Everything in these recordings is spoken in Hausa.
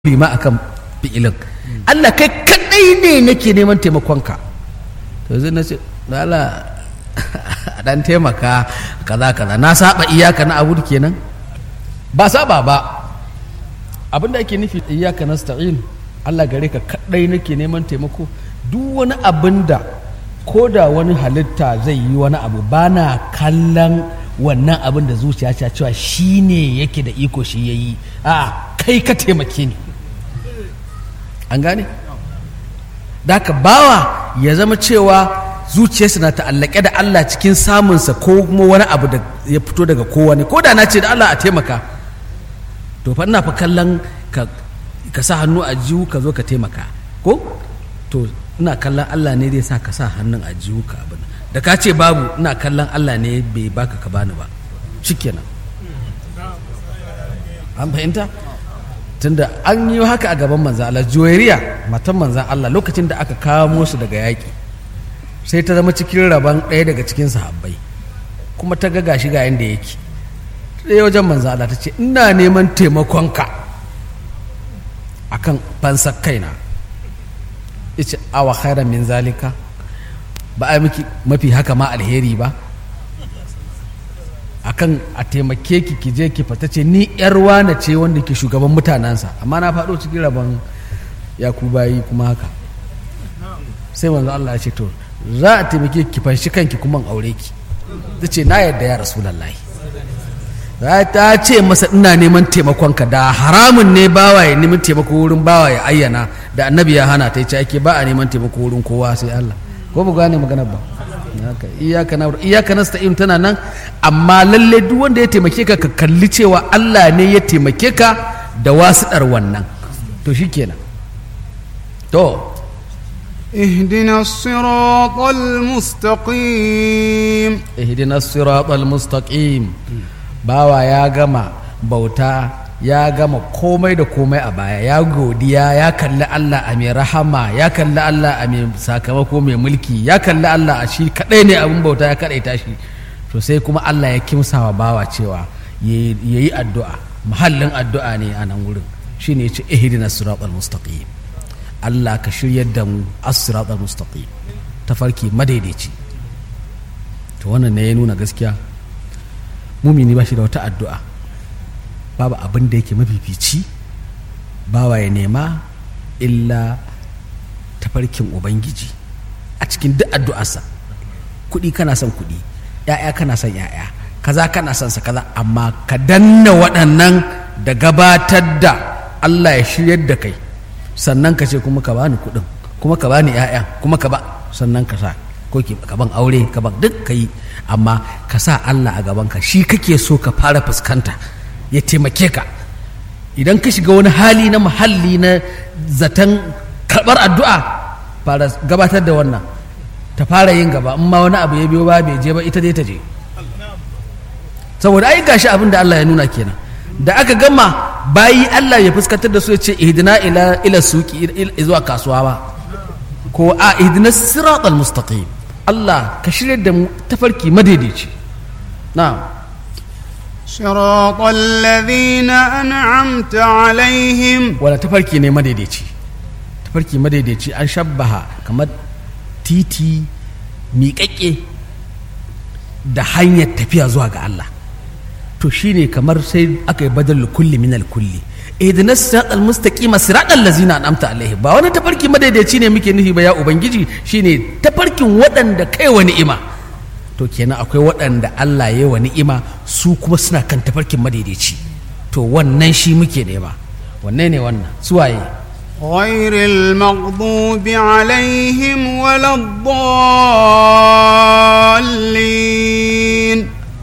bi ma akan fi'ilin Allah kai kadai ne nake neman taimakonka to zai na ce Allah a dan taimaka kaza kaza na saba iyaka na abu kenan ba saba ba abinda ake nufi iyaka nasta'in Allah gare ka kadai nake neman taimako duk wani abin da ko da wani halitta zai yi wani abu ba na kallon wannan abin da zuciya ta cewa shi ne yake da iko shi ya yi a kai ka taimake ni an gane da ka bawa ya zama cewa zuciyarsa na ta'allake da Allah cikin samunsa ko kuma wani abu da ya fito daga kowane ko da na ce da Allah a taimaka to fa ina fa kallon ka, ka sa hannu a jihu ka zo ka taimaka ko to ina kallon Allah ne zai sa ka sa hannun a jihu ka abin da ka ce babu ina kallon Allah ne bai baka ka bani ba shikenan an fahimta tunda an yi haka a gaban manzan Allah juwairiya matan manzan Allah lokacin da aka kawo su daga yaƙi sai ta zama cikin rabon ɗaya daga cikin sahabbai kuma ta ga gashi ga yanda yake ɗaya wajen manzan Allah ta ce ina neman taimakonka akan fansar kaina yace awa khairan min zalika ba a miki mafi haka ma alheri ba akan a taimake ki ki je ki fata ce ni yar wane ce wanda ke shugaban mutanensa amma na faɗo cikin rabon yakubayi kuma haka sai manzo Allah ya ce to za a taimake ki fanshi kanki kuma aure ki ta ce na yadda ya rasulullahi ta ce masa ina neman taimakonka da haramun ne bawa ya neman taimako wurin bawa ya ayyana da annabi ya hana ta yi ce ake ba a neman taimako wurin kowa sai Allah ko ba gane maganar ba iyaka na iyaka nasta'in tana nan amma lalle duk wanda ya taimake ka ka kalli cewa Allah ne ya taimake ka da wasiɗar wannan to shikenan to اهدنا الصراط المستقيم اهدنا الصراط المستقيم bawa ya gama bauta ya gama komai da komai a baya ya godiya ya kalli Allah a mai rahama ya kalli Allah a mai sakamako mai mulki ya kalli Allah a shi kadai ne abin bauta ya kadaita shi to sai kuma Allah ya kimsawa bawa cewa ya yi addu'a muhallin addu'a ne a nan wurin shine ya ce ihdina siratal mustaqim Allah ka shiryar da mu as-siratal mustaqim tafarki madaidaici to wannan ne ya nuna gaskiya mumini ba shi da wata addu'a babu abin da yake mafifici bawa ya nema illa tafarkin ubangiji a cikin duk addu'arsa kuɗi kana son kuɗi ‘ya'ya kana son ‘ya'ya kaza kana son sa kaza amma ka danna waɗannan da gabatar da Allah ya shiryar da kai sannan ka ce kuma ka bani kuɗin kuma ka bani ‘ya'ya kuma ka ba sannan ka sa ko ka ban aure ka ban duk ka yi amma ka sa Allah a gabanka shi kake so ka fara fuskanta ya taimake ka idan ka shiga wani hali na muhalli na zaton karɓar addu'a fara gabatar da wannan ta fara yin gaba in ma wani abu ya biyo ba bai je ba ita dai ta je saboda ai gashi abin da Allah ya nuna kenan da aka gama bayi Allah ya fuskantar da su ya ce ihdina ila ila suki zuwa kasuwa ba ko a ihdina siratal mustaqim Allah ka shirya da mu tafarki madaidaici na'am صراط الذين أنعمت عليهم wala tafarki ne madaidaici tafarki madaidaici an shabbaha kamar titi miƙaƙƙe da hanyar tafiya zuwa ga Allah to shine kamar sai aka yi badal kulli min kulli ihdina siratal mustaqima siratal ladzina an'amta alaihi ba wani tafarki madaidaici ne muke nufi ba ya ubangiji shine tafarkin waɗanda kai wa ni'ima to kenan akwai waɗanda Allah ya wa ni'ima su kuma suna kan tafarkin madaidaici to wannan shi muke nema wanne ne wannan suwaye غير المغضوب عليهم ولا الضالين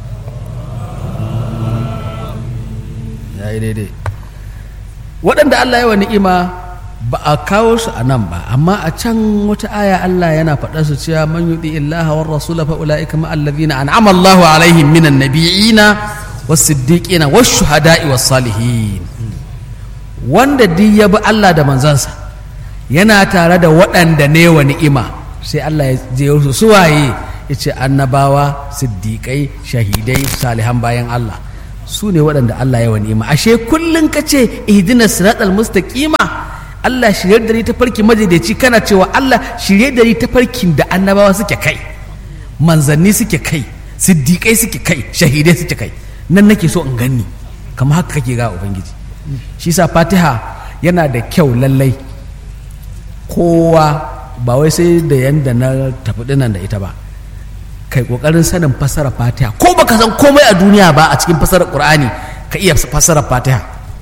yayi daidai waɗanda Allah ya wa ni'ima ba a kawo su a nan ba amma a can wata aya Allah yana faɗa su cewa man yuti illaha war rasula fa ulaika ma allazina an'ama Allahu alaihim minan nabiyina was siddiqina was shuhada'i was salihin wanda duk ya bi Allah da manzansa yana tare da waɗanda ne wa ni'ima sai Allah ya je su suwaye yace annabawa siddiqai shahidai salihan bayan Allah su ne waɗanda Allah ya ni'ima ashe kullum ka ce ihdina siratal mustaqima Allah shirye da ni ta farki madaidaici kana cewa Allah shirye da ni ta farkin da annabawa suke kai manzanni suke kai siddiƙai suke kai shahidai suke kai nan nake so in ganni kamar haka kake ga ubangiji shi sa fatiha yana da kyau lallai kowa ba wai sai da yanda na tafi dinan da ita ba kai kokarin sanin fasara fatiha ko baka san komai a duniya ba a cikin fasarar qur'ani ka iya fasarar fatiha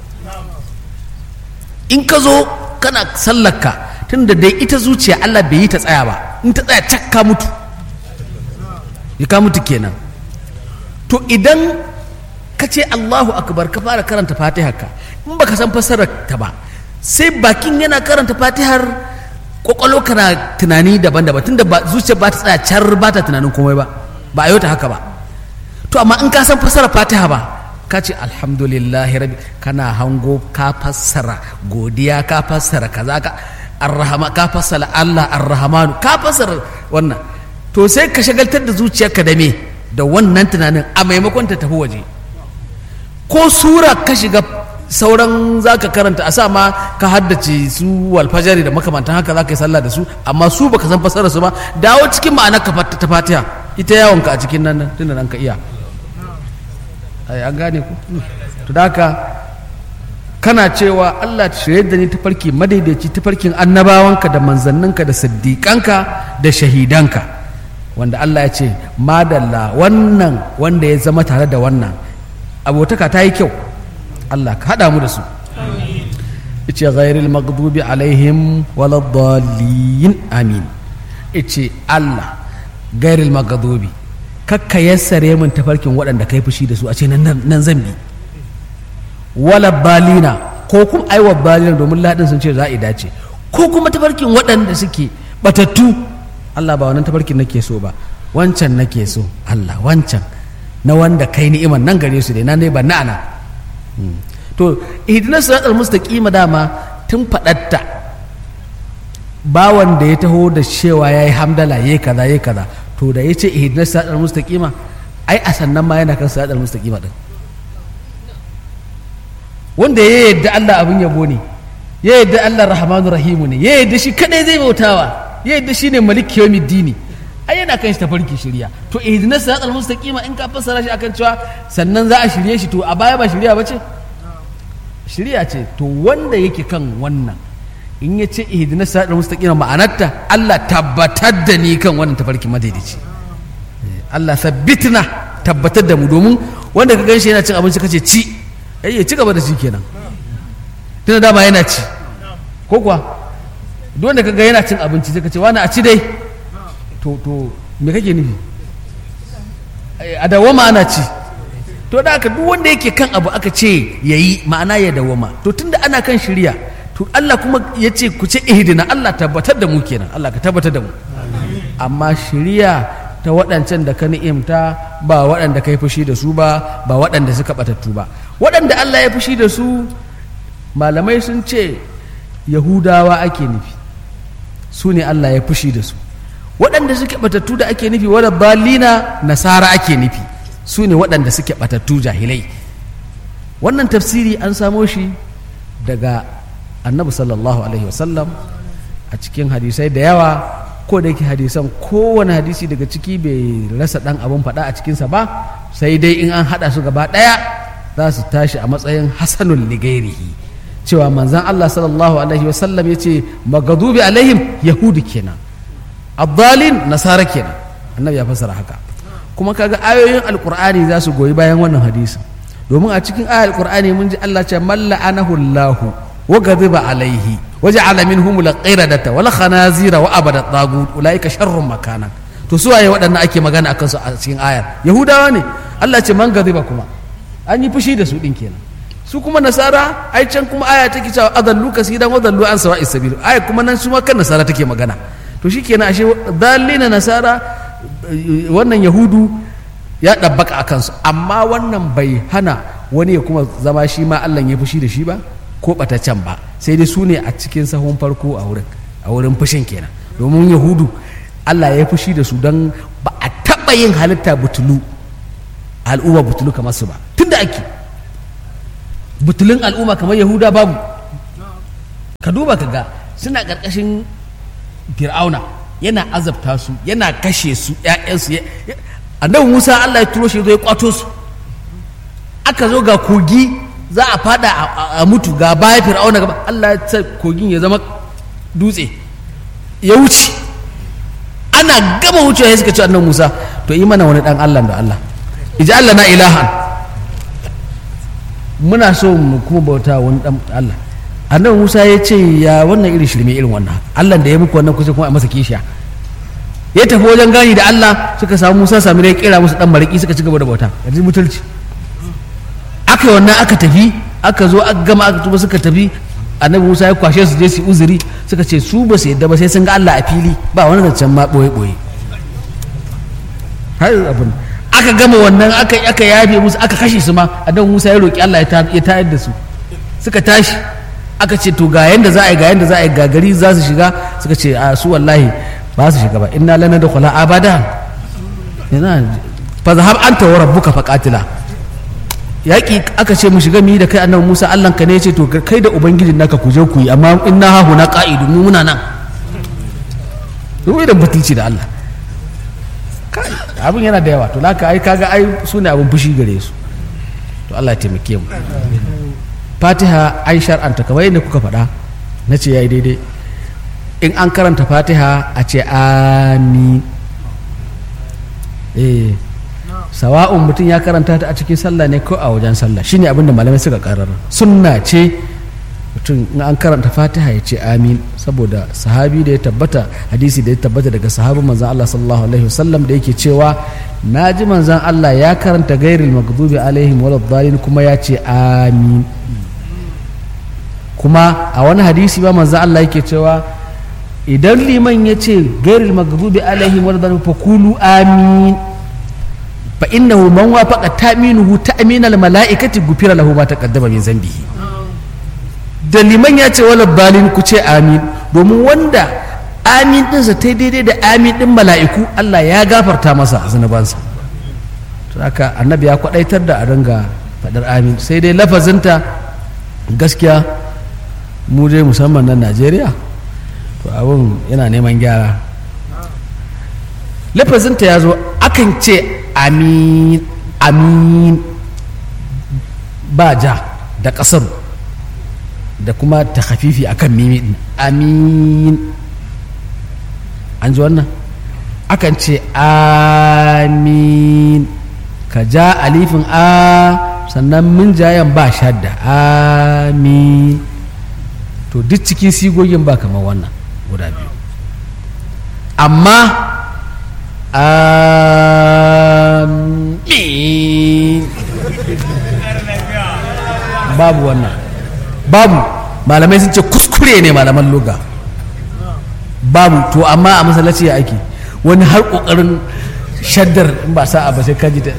in ka zo kana sallarka tunda dai ita zuciya Allah bai yi ta tsaya ba in ta tsaya cak ka mutu ya ka mutu kenan to idan ka ce Allahu akbar ka fara karanta fatihar ka in baka san fasarar ta ba sai bakin yana karanta fatihar kwakwalo kana tunani daban-daban tunda ba zuciya ba ta tsaya car ba ta tunanin komai ba ba a ta haka ba to amma in ka san fasarar fatiha ba ka ce alhamdulillah rabbi kana hango ka fassara godiya ka fassara kaza ka arrahama ka fassara Allah arrahmanu ka fassara wannan to sai ka shagaltar da zuciyarka da me da wannan tunanin a maimakon ta tafi waje ko sura ka shiga sauran za ka karanta a sa ma ka haddace su walfajari da makamantan haka za ka yi sallah da su amma su baka san fasarar su ba dawo cikin ma'anar ka ta fatiha ita yawonka a cikin nan tunda nan ka iya ai an gane ku to da haka kana cewa Allah shirye da ni tafarki madaidaici tafarkin annabawanka da manzanninka da siddiƙanka da shahidanka wanda Allah ya ce madalla wannan wanda ya zama tare da wannan abotaka ta yi kyau Allah ka haɗa mu da su ice ghairil maghdubi alaihim waladdallin amin ice Allah gairil maghdubi kakka yassare min tafarkin waɗanda kai fushi da su a ce nan zan bi wala balina ko kuma aiwa balina domin ladin sun ce za a dace ko kuma tafarkin waɗanda suke batattu Allah ba wannan tafarkin nake so ba wancan nake so Allah wancan na wanda kai ni'iman nan gare su dai na ne ba na ana to ihdinas siratal mustaqima dama tun fadatta bawan da ya taho da cewa yayi hamdala yayi kaza yayi kaza to da yace ihdinas siratal mustaqima ai a sannan ma yana kan siratal mustaqima din wanda ya yadda Allah abin yabo ne ya yadda Allah rahmanu rahimu ne ya yadda shi kadai zai bautawa ya yadda shi ne malik yawmiddini ai yana kan shi tafarki shirya to ihdinas siratal mustaqima in ka fassara shi akan cewa sannan za a shirye shi to a baya ba shirya bace shirya ce to wanda yake kan wannan in ya ce ihdinas siratal mustaqima ma'anarta Allah tabbatar da ni kan wannan tafarki madaidaici Allah sabbitna tabbatar da mu domin wanda ka ganshi yana cin abinci kace ci ai ya ci gaba da shi kenan tunda dama yana ci ko kuwa duk wanda kaga yana cin abinci sai ka ce wani a ci dai to to me kake nufi a dawama ana ci to da aka duk wanda yake kan abu aka ce yayi ma'ana ya dawama to tunda ana kan shirya to Allah kuma ya ce ku ce ihdina Allah tabbatar da mu kenan Allah ka tabbatar da mu amma shirya ta waɗancan da ka ni'imta ba waɗanda ka yi fushi da su ba ba waɗanda suka ɓatattu ba waɗanda Allah ya fushi da su malamai sun ce yahudawa ake nufi su ne Allah ya fushi da su waɗanda suke ɓatattu da ake nufi wadda balina nasara ake nufi su ne waɗanda suke ɓatattu jahilai wannan tafsiri an samo shi daga annabi sallallahu alaihi wasallam a cikin hadisai da yawa ko da yake hadisan kowane hadisi daga ciki bai rasa ɗan abin faɗa a cikinsa ba sai dai in an haɗa su gaba ɗaya za su tashi a matsayin hasanul ligairihi cewa manzan Allah sallallahu alaihi wasallam ya ce magadubi alaihim yahudi kenan abdalin nasara kenan annabi ya fassara haka kuma kaga ayoyin alkur'ani za su goyi bayan wannan hadisi domin a cikin ayar alkur'ani mun ji Allah ce malla anahu Allahu wa ghadiba alaihi وجعل منهم القردة والخنازير وأبد الطاغوت أولئك شر مكانا to su waye waɗannan ake magana akan su a cikin ayar yahudawa ne Allah ce man gaziba kuma an yi fushi da su din kenan su kuma nasara ai can kuma aya take cewa adallu kasidan wa dallu an sawa'i sabil aya kuma nan su ma kan nasara take magana to shikenan ashe dallina nasara wannan yahudu ya dabbaka akan su amma wannan bai hana wani ya kuma zama shi ma Allah ya fushi da shi ba ko ɓataccen ba sai dai su ne a cikin sahun farko a wurin a wurin fushin kenan domin yahudu allah ya fushi da su don ba a taɓa yin halitta butulu al'umma butulu kamar su ba tun da ake butulun al'umma kamar yahuda babu ka duba ka ga suna ƙarƙashin fir'auna yana azabta su yana kashe su ‘ya'yansu annabi musa allah ya turo shi zo ya kwato su aka zo ga kogi za a fada a mutu ga baya fir'auna gaba allah ya sa kogin ya zama dutse ya wuce ana gama wucewa ya suka ci annabi musa to yi mana wani dan allah da allah ija allah na ilahan muna so mu kuma bauta wani dan allah annabi musa ya ce ya wannan irin shirme irin wannan allah da ya muku wannan kusa kuma a masa kishiya ya tafi wajen gani da allah suka samu musa sami da ya kera musu dan mariki suka ci gaba da bauta yanzu mutunci aka yi wannan aka tafi aka zo aka gama aka tuba suka tafi annabi musa ya kwashe su je su uzuri suka ce su ba su yadda ba sai sun ga allah a fili ba wani zancen ma boye boye har abin aka gama wannan aka aka yafe musu aka kashe su ma annabi musa ya roki allah ya tayar da su suka tashi aka ce to ga yanda za a yi ga yanda za a yi ga gari za su shiga suka ce a su wallahi ba su shiga ba inna lana da kula abada yana fa zahab anta wa rabbuka faqatila yaki aka ce mu shiga mu yi da kai annabi Musa Allah ka ne ya ce to kai da ubangijin naka ku je ku yi amma inna ha huna qa'idu mu muna nan ruwai da butulci da Allah kai abin yana da yawa to laka ai kaga ai su ne abin fushi gare su to Allah ya taimake mu fatiha an shar'anta kamar yadda kuka faɗa na ce ya yi daidai in an karanta fatiha a ce amin eh sawa'un mutum ya karanta ta a cikin sallah ne ko a wajen sallah shine abinda malamai suka karara sunna ce mutum in an karanta fatiha ya ce amin saboda sahabi da ya tabbata hadisi da ya tabbata daga sahabin manzan Allah sallallahu alaihi wasallam da yake cewa na ji manzan Allah ya karanta gairil maghdubi alaihim waladdallin kuma ya ce amin kuma a wani hadisi ba manzo Allah yake cewa idan liman ya ce gairil maghdubi alaihim waladdallin fa kulu amin fa innahu man wafaqa ta'minuhu ta'minal mala'ikati gufira lahu ma taqaddama min zambihi da liman ya ce waladdallin ku ce amin domin wanda amin ɗinsa ta daidai da amin ɗin mala'iku Allah ya gafarta masa zunubansa to haka annabi ya kwadaitar da a ringa faɗar amin sai dai lafazinta gaskiya mu dai musamman nan najeriya to abin yana neman gyara lafazinta ya zo akan ce amin amin ba ja da ƙasar da kuma ta hafifi akan mimi din amin an ji wannan akan ce amin ka ja alifin a sannan min jayan ba shadda amin to duk cikin sigogin ba kamar wannan guda biyu amma amin babu wannan babu malamai sun ce kuskure ne malaman loga babu to amma a masallaci ya ake wani har kokarin shaddar in ba sa'a ba sai kaji ta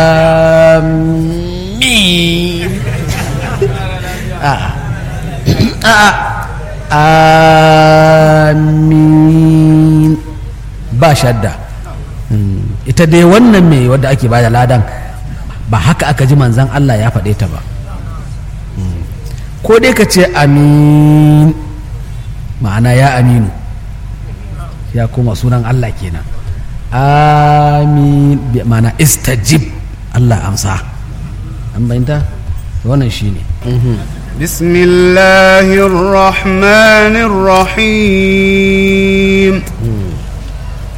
amin a'a amin ba shadda ita dai wannan mai wadda ake bada ladan ba haka aka ji manzan Allah ya faɗe ta ba ko dai ka ce amin ma'ana ya aminu ya koma sunan Allah kenan amin ma'ana istajib Allah amsa an bayanta wannan shine بسم الله الرحمن الرحيم